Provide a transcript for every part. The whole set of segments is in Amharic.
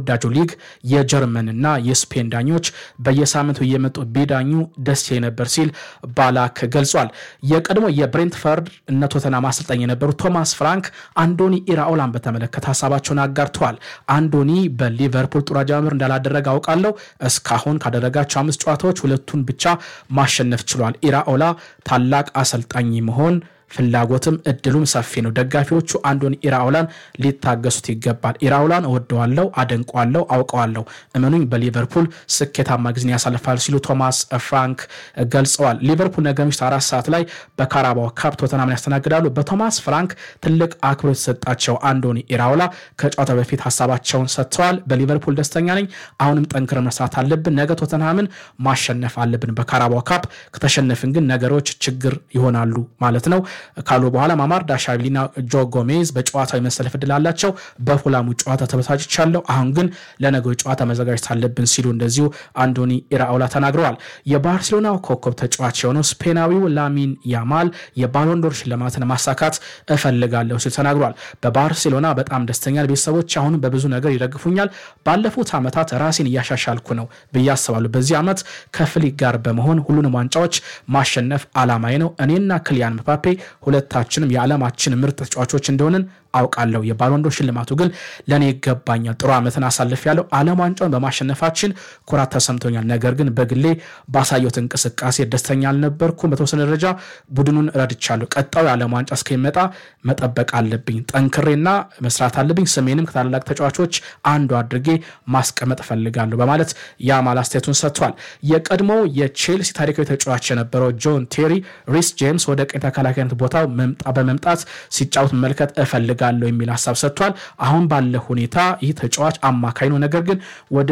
ተወዳጁ ሊግ የጀርመንና የስፔን ዳኞች በየሳምንቱ እየመጡ ቢዳኙ ደስ ይለኝ ነበር ሲል ባላክ ገልጿል። የቀድሞ የብሬንትፈርድ እነ ቶተናም አሰልጣኝ የነበሩ ቶማስ ፍራንክ አንዶኒ ኢራኦላን በተመለከተ ሀሳባቸውን አጋርተዋል። አንዶኒ በሊቨርፑል ጥሩ አጀማመር እንዳላደረገ አውቃለሁ። እስካሁን ካደረጋቸው አምስት ጨዋታዎች ሁለቱን ብቻ ማሸነፍ ችሏል። ኢራኦላ ታላቅ አሰልጣኝ መሆን ፍላጎትም እድሉም ሰፊ ነው። ደጋፊዎቹ አንዶኒ ኢራኦላን ሊታገሱት ይገባል። ኢራኦላን እወደዋለሁ፣ አደንቋለሁ፣ አውቀዋለሁ። እመኑኝ በሊቨርፑል ስኬታማ ጊዜን ያሳልፋል ሲሉ ቶማስ ፍራንክ ገልጸዋል። ሊቨርፑል ነገ ምሽት አራት ሰዓት ላይ በካራባው ካፕ ቶተናምን ያስተናግዳሉ። በቶማስ ፍራንክ ትልቅ አክብሮት የተሰጣቸው አንዶኒ ኢራኦላ ከጨዋታ በፊት ሀሳባቸውን ሰጥተዋል። በሊቨርፑል ደስተኛ ነኝ። አሁንም ጠንክረን መስራት አለብን። ነገ ቶተንሃምን ማሸነፍ አለብን። በካራባው ካፕ ከተሸነፍን ግን ነገሮች ችግር ይሆናሉ ማለት ነው ካሉ በኋላ ማማር ዳሻቪሊና ጆ ጎሜዝ በጨዋታው የመሰለፍ እድል አላቸው። በፉላሙ ጨዋታ ተበሳጭቻለሁ። አሁን ግን ለነገው ጨዋታ መዘጋጀት አለብን ሲሉ እንደዚሁ አንዶኒ ኢራኦላ ተናግረዋል። የባርሴሎናው ኮከብ ተጫዋች የሆነው ስፔናዊው ላሚን ያማል የባሎንዶር ሽልማትን ማሳካት እፈልጋለሁ ሲል ተናግሯል። በባርሴሎና በጣም ደስተኛ ቤተሰቦች አሁንም በብዙ ነገር ይደግፉኛል። ባለፉት ዓመታት ራሴን እያሻሻልኩ ነው ብዬ አስባለሁ። በዚህ ዓመት ከፍሊክ ጋር በመሆን ሁሉንም ዋንጫዎች ማሸነፍ አላማዬ ነው። እኔና ክሊያን ምፓፔ ሁለታችንም የዓለማችን ምርጥ ተጫዋቾች እንደሆንን አውቃለሁ። የባሎንዶር ሽልማቱ ግን ለእኔ ይገባኛል። ጥሩ ዓመትን አሳልፍ ያለው ዓለም ዋንጫውን በማሸነፋችን ኩራት ተሰምቶኛል። ነገር ግን በግሌ ባሳየሁት እንቅስቃሴ ደስተኛ አልነበርኩም። በተወሰነ ደረጃ ቡድኑን ረድቻለሁ። ቀጣዩ የዓለም ዋንጫ እስከሚመጣ መጠበቅ አለብኝ። ጠንክሬና መስራት አለብኝ። ስሜንም ከታላላቅ ተጫዋቾች አንዱ አድርጌ ማስቀመጥ እፈልጋለሁ በማለት ያማል አስተያየቱን ሰጥቷል። የቀድሞው የቼልሲ ታሪካዊ ተጫዋች የነበረው ጆን ቴሪ ሪስ ጄምስ ወደ ቀኝ ተከላካይነት ቦታው በመምጣት ሲጫወት መመልከት እፈልጋለሁ ጋለው የሚል ሀሳብ ሰጥቷል። አሁን ባለ ሁኔታ ይህ ተጫዋች አማካይ ነው፣ ነገር ግን ወደ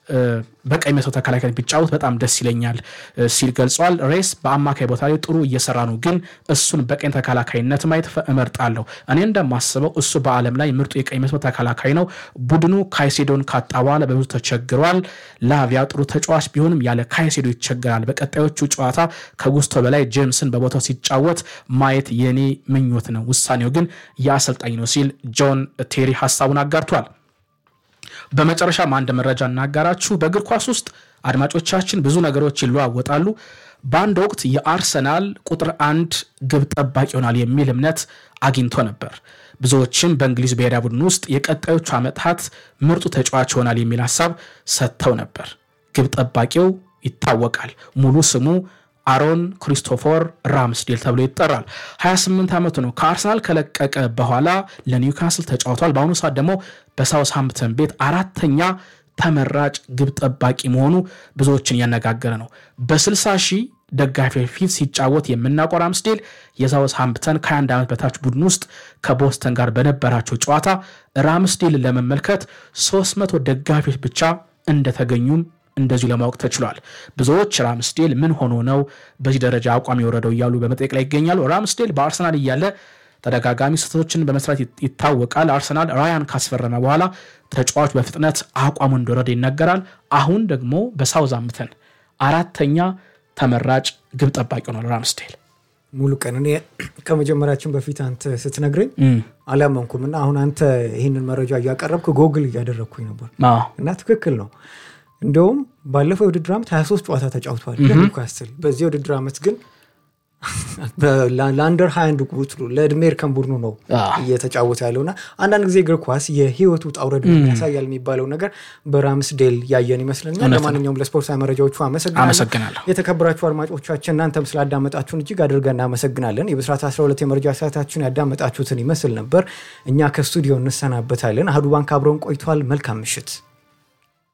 በቀኝ መስመር ተከላካይ ቢጫወት በጣም ደስ ይለኛል ሲል ገልጿል። ሬስ በአማካይ ቦታ ላይ ጥሩ እየሰራ ነው፣ ግን እሱን በቀኝ ተከላካይነት ማየት እመርጣለሁ። እኔ እንደማስበው እሱ በዓለም ላይ ምርጡ የቀኝ መስመር ተከላካይ ነው። ቡድኑ ካይሴዶን ካጣ በኋላ በብዙ ተቸግሯል። ላቪያ ጥሩ ተጫዋች ቢሆንም ያለ ካይሴዶ ይቸገራል። በቀጣዮቹ ጨዋታ ከጉስቶ በላይ ጄምስን በቦታው ሲጫወት ማየት የኔ ምኞት ነው። ውሳኔው ግን የአሰልጣኝ ነው ሲል ጆን ቴሪ ሀሳቡን አጋርቷል። በመጨረሻም አንድ መረጃ እናጋራችሁ። በእግር ኳስ ውስጥ አድማጮቻችን ብዙ ነገሮች ይለዋወጣሉ። በአንድ ወቅት የአርሰናል ቁጥር አንድ ግብ ጠባቂ ይሆናል የሚል እምነት አግኝቶ ነበር። ብዙዎችም በእንግሊዝ ብሔራዊ ቡድን ውስጥ የቀጣዮቹ ዓመታት ምርጡ ተጫዋች ይሆናል የሚል ሀሳብ ሰጥተው ነበር። ግብ ጠባቂው ይታወቃል። ሙሉ ስሙ አሮን ክሪስቶፈር ራምስዴል ተብሎ ይጠራል። 28 ዓመቱ ነው። ከአርሰናል ከለቀቀ በኋላ ለኒውካስል ተጫውቷል። በአሁኑ ሰዓት ደግሞ በሳውስሃምፕተን ቤት አራተኛ ተመራጭ ግብ ጠባቂ መሆኑ ብዙዎችን እያነጋገረ ነው። በ60 ሺህ ደጋፊዎች ፊት ሲጫወት የምናውቀው ራምስዴል የሳውስሃምፕተን ከ21 ዓመት በታች ቡድን ውስጥ ከቦስተን ጋር በነበራቸው ጨዋታ ራምስዴልን ለመመልከት 300 ደጋፊዎች ብቻ እንደተገኙም እንደዚሁ ለማወቅ ተችሏል። ብዙዎች ራምስዴል ምን ሆኖ ነው በዚህ ደረጃ አቋም የወረደው እያሉ በመጠየቅ ላይ ይገኛሉ። ራምስዴል በአርሰናል እያለ ተደጋጋሚ ስህተቶችን በመስራት ይታወቃል። አርሰናል ራያን ካስፈረመ በኋላ ተጫዋቹ በፍጥነት አቋሙ እንደወረደ ይነገራል። አሁን ደግሞ በሳውዛምተን አራተኛ ተመራጭ ግብ ጠባቂ ሆኗል ራምስዴል። ሙሉ ቀን እኔ ከመጀመሪያችን በፊት አንተ ስትነግረኝ አላመንኩም እና አሁን አንተ ይህንን መረጃ እያቀረብክ ጎግል እያደረግኩኝ ነበር እና ትክክል ነው። እንደውም ባለፈው የውድድር ዓመት 23 ጨዋታ ተጫውተዋል ለኒውካስትል። በዚህ የውድድር ዓመት ግን ለአንደር 21 ቁጥሩ ለእድሜ እርከን ቡድኑ ነው እየተጫወተ ያለው እና አንዳንድ ጊዜ እግር ኳስ የህይወቱ ውጣ ውረድ ያሳያል የሚባለው ነገር በራምስዴል ያየን ይመስለኛል። ለማንኛውም ለስፖርታዊ መረጃዎቹ አመሰግናለሁ። የተከበራችሁ አድማጮቻችን እናንተም ስላዳመጣችሁን እጅግ አድርገን እናመሰግናለን። የብስራት 12 የመረጃ ሰዓታችን ያዳመጣችሁትን ይመስል ነበር። እኛ ከስቱዲዮ እንሰናበታለን። አህዱ ባንክ አብረውን ቆይተዋል። መልካም ምሽት።